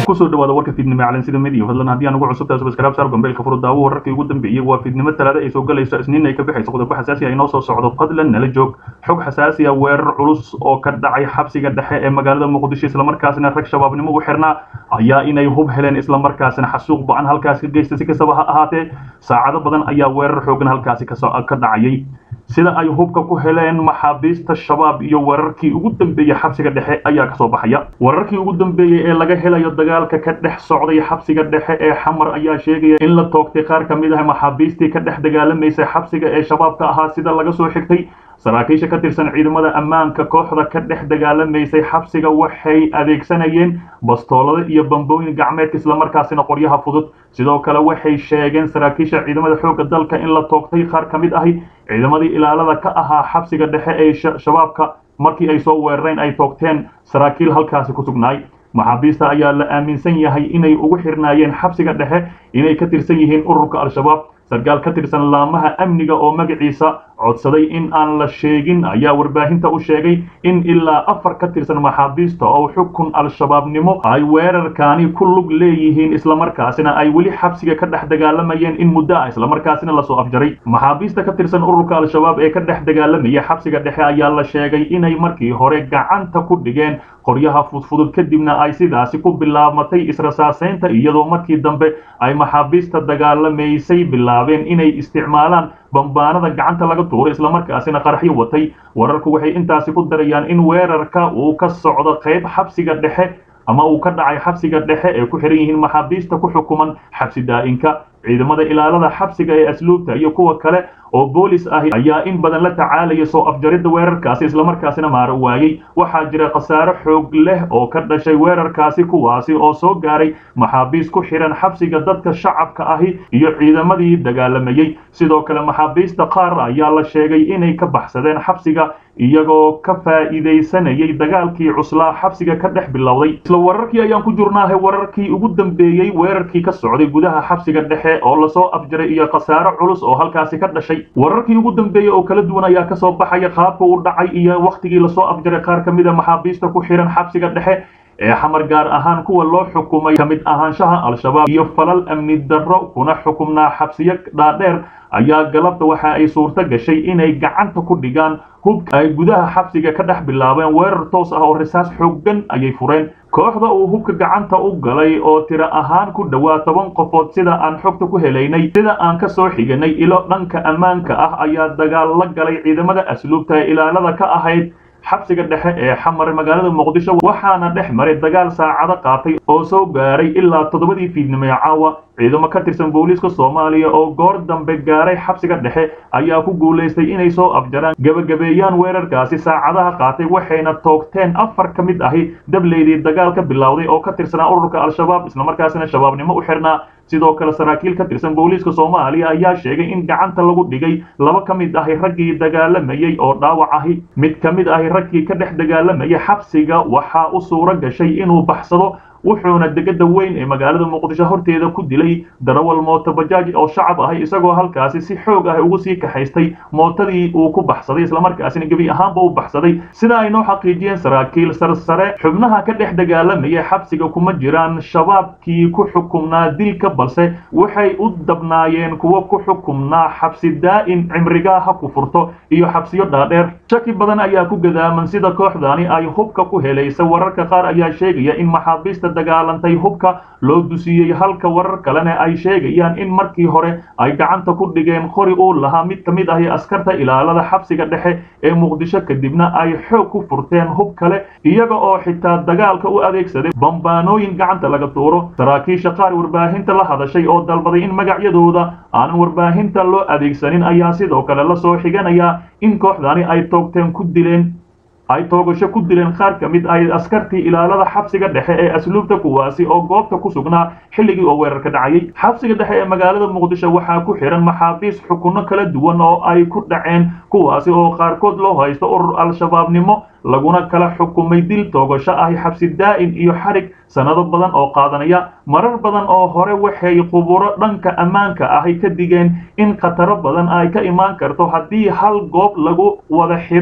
kusoo dhawaada warka fiidnimo ee calansida midiya fadlan haddii aan ugu cusub tahay subscribe saar gombeelka furo daawo wararkii ugu dambeeyey waa fiidnimo talaada ay soo galayso isniin ay ka bixayso qodobo xasaasi ah inoo soo socdo fadlan nala joog xog xasaasi ah weerar culus oo ka dhacay xabsiga dhexe ee magaalada muqdisho islamarkaasina rag shabaabnimo u xirnaa ayaa inay hub heleen islamarkaasina xasuuq ba-an halkaasi ka geysta si kastaba ha ahaatee saacado badan ayaa weerar xoogan halkaasi ka dhacayay sida ay hubka ku heleen maxaabiista shabaab iyo wararkii ugu dambeeyey xabsiga dhexe ayaa kasoo baxaya wararkii ugu dambeeyey ee laga helayo dagaalka ka dhex socday xabsiga dhexe ee xamar ayaa sheegaya in la toogtay qaar ka mid ah maxaabiistii ka dhex dagaalamaysay xabsiga ee shabaabka ahaa sida laga soo xigtay saraakiisha ka tirsan ciidamada ammaanka kooxda ka dhex dagaalamaysay xabsiga waxay adeegsanayeen bastoolada iyo bambooyin gacmeedka islamarkaasina qoryaha fudud sidoo kale waxay sheegeen saraakiisha ciidamada xoogga dalka in la toogtay qaar ka mid ahi ciidamadii ilaalada ka ahaa xabsiga dhexe ee shabaabka markii ay soo weerareen ay toogteen saraakiil halkaasi ku sugnaay maxaabiista ayaa la aaminsan yahay inay ugu xirnaayeen xabsiga dhexe inay ka tirsan yihiin ururka al-shabaab sarkaal ka tirsan laamaha amniga oo magaciisa codsaday in aan la sheegin ayaa warbaahinta u sheegay in ilaa afar ka tirsan maxaabiista oo xukun al-shabaabnimo ay weerarkaani ku lug leeyihiin islamarkaasina ay weli xabsiga ka dhex dagaalamayeen in muddo ah islamarkaasina lasoo afjaray maxaabiista ka tirsan ururka al-shabaab ee ka dhex dagaalamaya xabsiga dhexe ayaa la sheegay inay markii hore gacanta ku dhigeen qoryaha fudfudud kadibna ay sidaasi ku bilaabmatay israsaaseynta iyadoo markii dambe ay maxaabiista dagaalamaysay bilaabeen inay isticmaalaan bambaanada gacanta laga tuuro islamarkaasina qaraxyo watay wararku waxay intaasi ku darayaan in weerarka uu ka socdo qayb xabsiga dhexe ama uu ka dhacay xabsiga dhexe ee ku xiran yihiin maxaabiista ku xukuman xabsi daa'inka ciidamada ilaalada xabsiga ee asluubta iyo kuwa kale oo boolis ahi ayaa in badan la tacaalaya soo afjaridda weerarkaasi islamarkaasina maaro waayey waxaa jira khasaare xoog leh oo ka dhashay weerarkaasi kuwaasi oo soo gaaray maxaabiis ku xihan xabsiga dadka shacabka ahi iyo ciidamadii dagaalamayey sidoo kale maxaabiista qaar ayaa la sheegay inay ka baxsadeen xabsiga iyagoo ka faa'iidaysanayay dagaalkii cuslaa xabsiga ka dhex bilowday isla wararkii ayaan ku jirnaahay wararkii ugu dambeeyey weerarkii ka socday gudaha xabsiga dhexe oo lasoo afjaray iyo khasaare culus oo halkaasi ka dhashay wararkii ugu dambeeyey oo kala duwan ayaa kasoo baxaya qaabka uu dhacay iyo wakhtigii lasoo afjaray qaar ka mid a maxaabiista ku xihan xabsiga dhexe ee xamar gaar ahaan kuwa loo xukumay ka mid ahaanshaha al-shabaab iyo falal amni darro kuna xukumnaa xabsiyo dhaadheer ayaa galabta waxa ay suurto gashay inay gacanta ku dhigaan hubka ay gudaha xabsiga ka dhex bilaabeen weerar toos ah oo risaas xooggan ayay fureen kooxda uu hubka gacanta u galay oo tiro ahaan ku dhowaa toban qofood sida aan xogta ku helaynay sida aan ka soo xiganay ilo dhanka ammaanka ah ayaa dagaal la galay ciidamada asluubta ee ilaalada ka ahayd xabsiga dhexe ee xamar magaalada muqdisho waxaana dhex maray dagaal saacado qaatay oo soo gaaray ilaa toddobadii fiidnimo ee caawa ciidamo ka tirsan booliiska soomaaliya oo goor dambe gaaray xabsiga dhexe ayaa ku guulaystay inay soo afjaraan gebagabeeyaan weerarkaasi saacadaha qaatay waxayna toogteen afar ka mid ahi dableydii dagaal ka bilowday oo ka tirsanaa ururka al-shabaab islamarkaasina shabaabnimo u xirnaa sidoo kale saraakiil ka tirsan booliiska soomaaliya ayaa sheegay in gacanta lagu dhigay laba ka mid ahi raggii dagaalamayey oo dhaawac ahi mid ka mid ahi raggii ka dhex dagaalamayay xabsiga waxaa u suuro gashay inuu baxsado wuxuuna degada weyn ee magaalada muqdisho horteeda ku dilay darawal mooto bajaaj oo shacab ahay isagoo halkaasi si xoog ah ugu sii kaxaystay mootadii uu ku baxsaday islamarkaasina gebi ahaanba u baxsaday sida ay noo xaqiijiyeen saraakiil sarsare xubnaha ka dhex dagaalamaya xabsiga kuma jiraan shabaabkii ku xukumnaa dilka balse waxay u dabnaayeen kuwo ku xukumnaa xabsi daa'in cimrigaa ha ku furto iyo xabsiyo dhaadheer shaki badan ayaa ku gadaaman sida kooxdani ay hubka ku helaysa wararka qaar ayaa sheegaya in maxaabiista dagaalantay hubka loo dusiyey halka warar kalena ay sheegayaan in markii hore ay gacanta ku dhigeen qori uu lahaa mid ka mid ahi askarta ilaalada xabsiga dhexe ee muqdisho kadibna ay xoog ku furteen hub kale iyaga oo xitaa dagaalka u adeegsaday bambaanooyin gacanta laga tuuro saraakiisha qaar warbaahinta la hadashay oo dalbaday in magacyadooda aanan warbaahinta loo adeegsanin ayaa sidoo kale lasoo xiganaya in kooxdani ay toogteen ku dileen ay toogasho ku dileen qaar ka mid ay askartii ilaalada xabsiga dhexe ee asluubta kuwaasi oo goobta ku sugnaa xilligii oo weerarka dhacayay xabsiga dhexe ee magaalada muqdisho waxaa ku xihan maxaabiis xukunno kala duwan oo ay ku dhaceen kuwaasi oo qaarkood loo haysto urur al-shabaabnimo laguna kala xukumay dil toogasho ahi xabsi daa'in iyo xarig sannado badan oo qaadanaya marar badan oo hore waxay quburo dhanka ammaanka ahi ka digeen in khataro badan ay ka imaan karto haddii hal goob lagu wada xidho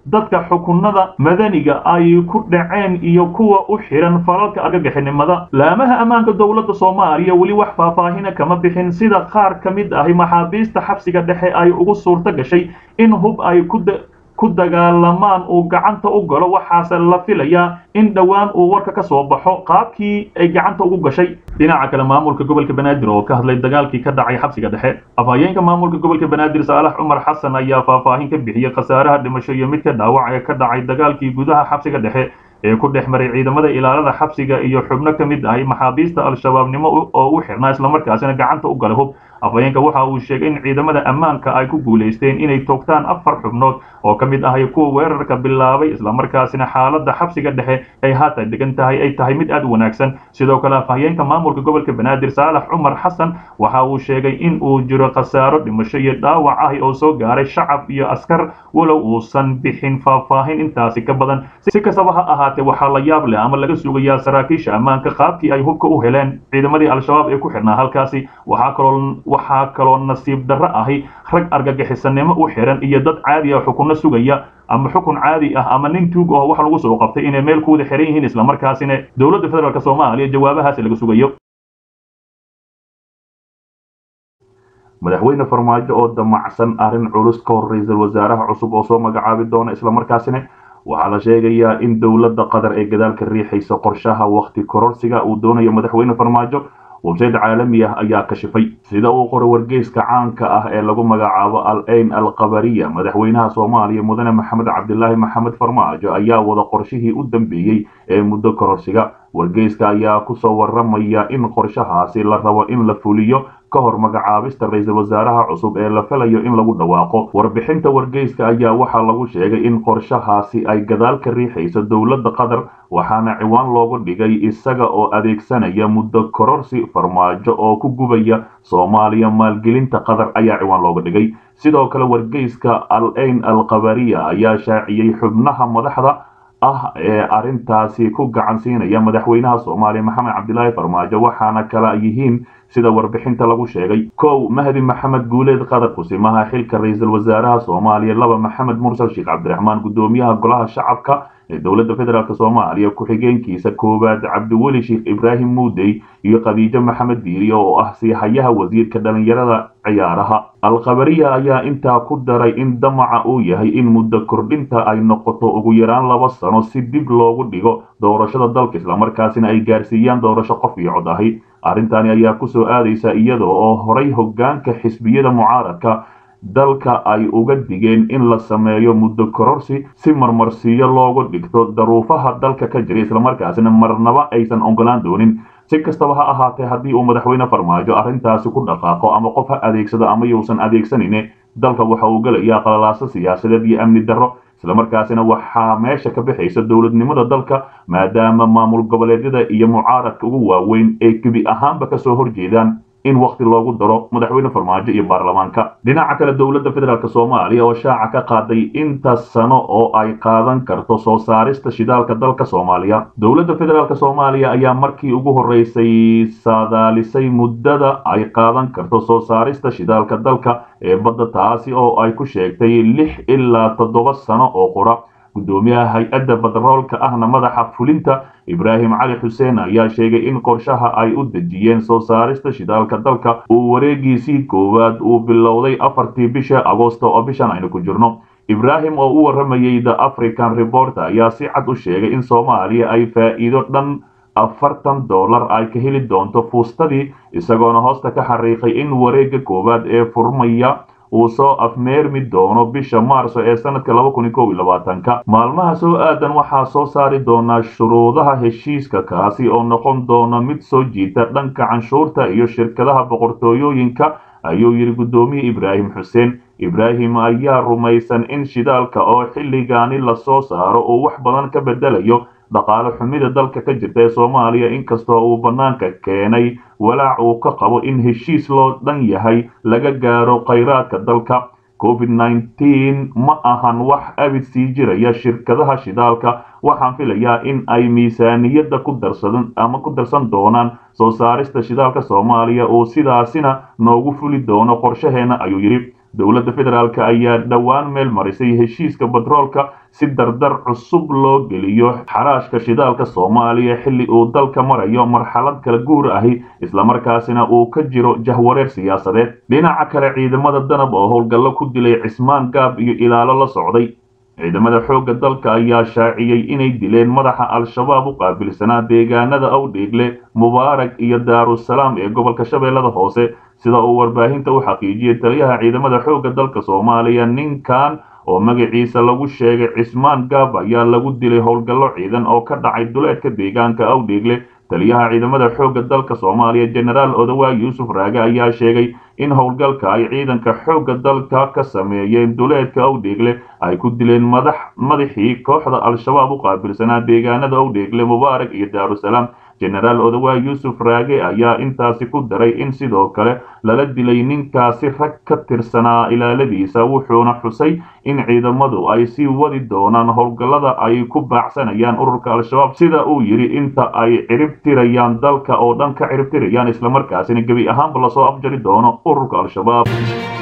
dadka xukunada madaniga ay ku dhaceen iyo kuwa u xiran falalka argagixinimada laamaha ammaanka dowladda soomaaliya weli wax faahfaahina kama bixin sida qaar ka mid ahi maxaabiista xabsiga dhexe ay ugu suurto gashay in hub ay ku ku dagaalamaan uu gacanta u galo waxaase la filayaa in dhowaan uu warka ka soo baxo qaabkii ay gacanta ugu gashay dhinaca kale maamulka gobolka banaadir oo ka hadlay dagaalkii ka dhacay xabsiga dhexe afhayeenka maamulka gobolka banaadir saalax cumar xasan ayaa faahfaahin ka bixiyey khasaaraha dhimasho iyo midka dhaawac ee ka dhacay dagaalkii gudaha xabsiga dhexe ee ku dhex maray ciidamada ilaalada xabsiga iyo xubno ka mid ahi maxaabiista al-shabaabnimo oo u xirnaa islamarkaasina gacanta u galay hub afhayeenka waxa uu sheegay in ciidamada ammaanka ay ku guulaysteen inay toogtaan afar xubnood oo ka mid ahay kuwa weerarka bilaabay islamarkaasina xaaladda xabsiga dhexe ay haatan degan tahay ay tahay mid aad u wanaagsan sidoo kale afhayeenka maamulka gobolka banaadir saalax cumar xasan waxa uu sheegay in uu jiro khasaaro dhimasho iyo dhaawac ahi oo soo gaaray shacab iyo askar walow uusan bixin faahfaahin intaasi ka badan si kastaba ha ahaatee waxaa la yaab leh ama laga sugayaa saraakiisha ammaanka qaabkii ay hubka u heleen ciidamadii al-shabaab ee ku xidhnaa halkaasi waxaa kaloo waxaa kaloo nasiib darro ahi rag argagixisanimo u xiran iyo dad caadi ah xukunno sugaya ama xukun caadi ah ama nin tuug oo wax lagu soo qabtay inay meel ku wada xiran yihiin islamarkaasina dowladda federaalk soomaaliya jawaabahaasi laga sugayo madaxweyne farmaajo oo damacsan arrin culus ka hor ra-iisul wasaaraha cusub oo soo magacaabi doona islamarkaasina waxaa la sheegayaa in dowladda qatar ee gadaalka riixaysa qorshaha wakhti kororsiga uu doonayo madaxweyne farmaajo websayte caalami ah ayaa kashifay sida uu qoray wargeyska caanka ah ee lagu magacaabo al ayn al qabariya madaxweynaha soomaaliya mudane maxamed cabdilaahi maxamed farmaajo ayaa wada qorshihii u dambeeyey ee muddo kororsiga wargeyska ayaa kusoo waramaya in qorshahaasi la rabo in la fuliyo ka hor magacaabista ra-iisul wasaaraha cusub ee la filayo in lagu dhawaaqo warbixinta wargeyska ayaa waxaa lagu sheegay in qorshahaasi ay gadaal ka riixayso dowladda qatar waxaana ciwaan loogu dhigay isaga oo adeegsanaya muddo kororsi farmaajo oo ku gubaya soomaaliya maalgelinta qatar ayaa ciwaan looga dhigay sidoo kale wargeyska al ayn al qabariya ayaa shaaciyey xubnaha madaxda ah ee arrintaasi ku gacan siinaya madaxweynaha soomaaliya maxamed cabdilaahi farmaajo waxaana kala yihiin sida warbixinta lagu sheegay kow mahdi maxamed guuleed qadar kusimaha xilka ra-iisul wasaaraha soomaaliya laba maxamed mursal sheekh cabdiraxmaan gudoomiyaha golaha shacabka ee dowladda federaalk soomaaliya ku-xigeenkiisa koowaad cabdiweli sheekh ibraahim muudey iyo khadiijo maxamed diiriyo oo ah siihayaha wasiirka dhalinyarada ciyaaraha alkhabariya ayaa intaa ku daray in damaca uu yahay in muddo kordhinta ay noqoto ugu yaraan laba sano si dib loogu dhigo doorashada dalka islamarkaasina ay gaarsiiyaan doorasho qof iyo cod ahi arrintani ayaa kusoo aadaysa iyada oo horay hoggaanka xisbiyada mucaaradka dalka ay uga digeen in la sameeyo muddo kororsi si marmarsiiyo loogu dhigto daruufaha dalka ka jira islamarkaasina marnaba aysan ogolaan doonin si kastaba ha ahaatee haddii uu madaxweyne farmaajo arrintaasi ku dhaqaaqo ama qof ha adeegsado ama yuusan adeegsanine dalka waxa uu gelayaa qalalaaso siyaasadeed iyo amni darro islamarkaasina waxaa meesha ka bixaysa dowladnimada dalka maadaama maamul goboleedyada iyo mucaaradka ugu waaweyn ay gebi ahaanba kasoo horjeedaan in wakti loogu daro madaxweyne farmaajo iyo baarlamaanka dhinaca kale dowladda federaalk soomaaliya oo shaaca ka qaaday inta sano oo ay qaadan karto soo saarista shidaalka dalka soomaaliya dowladda federaalk soomaaliya ayaa markii ugu horeysay saadaalisay muddada ay qaadan karto soo saarista shidaalka dalka ee badda taasi oo ay ku sheegtay lix ilaa toddoba sano oo qura gudoomiyaha hay-adda batroolka ahna madaxa fulinta ibraahim cali xuseen ayaa sheegay in qorshaha ay u dejiyeen soo saarista shidaalka dalka uu wareegiisii koowaad uu bilowday afartii bisha agoosto oo bishan aynu ku jirno ibraahim oo u waramayay the african report ayaa si cad u sheegay in soomaaliya ay faa'iido dhan afartan dollar ay ka heli doonto fuustadii isagoona hoosta ka xariiqay in wareegga koowaad ee furmaya uu soo afmeermi doono bisha maarso ee sanadka laba kun iyo kow iyo labaatanka maalmaha soo aadan waxaa soo saari doonaa shuruudaha heshiiska kaasi oo noqon doona mid soo jiita dhanka canshuurta iyo shirkadaha boqortooyooyinka ayuu yidhi guddoomiye ibraahim xuseen ibraahim ayaa rumaysan in shidaalka oo xilligaani lasoo saaro uu wax badan ka bedelayo dhaqaale xumida dalka ka jirta ee soomaaliya inkastoo uu bannaanka keenay walaac uu ka qabo in heshiis loo dhan yahay laga gaaro khayraadka dalka covid nneteen ma ahan wax abid sii jiraya shirkadaha shidaalka waxaan filayaa in ay miisaaniyadda ku darsadan ama ku darsan doonaan soo saarista shidaalka soomaaliya uu sidaasina noogu fuli doono qorshaheena ayuu yidhi dowladda federaalk ayaa dhowaan meel marisay heshiiska batroolka si dardar cusub loo geliyo xaraashka shidaalka soomaaliya xilli uu dalka marayo marxalad kala guur ahi islamarkaasina uu ka jiro jahwareer siyaasadeed dhinaca kale ciidamada danab oo howlgallo ku dilay cismaan gaab iyo ilaalo la socday ciidamada xoogga dalka ayaa shaaciyey inay dileen madaxa al-shabaab u qaabilsanaa deegaanada awdheegle mubaarak iyo daarusalaam ee gobolka shabeellada hoose sida uu warbaahinta u xaqiijiyey taliyaha ciidamada xoogga dalka soomaaliya ninkan oo magaciisa lagu sheegay cismaan gaab ayaa lagu dilay howlgallo ciidan oo ka dhacay duleedka deegaanka awdheegle taliyaha ciidamada xoogga dalka soomaaliya jenaraal odawaa yuusuf raage ayaa sheegay in howlgalka ay ciidanka xoogga dalka ka sameeyeen duleedka awdheegle ay ku dileen madax madaxii kooxda al-shabaab u qaabilsanaa deegaanada awdheegle mubaarak iyo daarusalaam jenaraal odawaa yuusuf raage ayaa intaasi ku daray in sidoo kale lala dilay ninkaasi rag ka tirsanaa ilaaladiisa wuxuuna xusay in ciidamadu ay sii wadi doonaan howlgallada ay ku baacsanayaan ururka al-shabaab sida uu yidhi inta ay ciribtirayaan dalka oo dhan ka ciribtirayaan islamarkaasina gebi ahaanba lasoo afjari doono ururka al-shabaab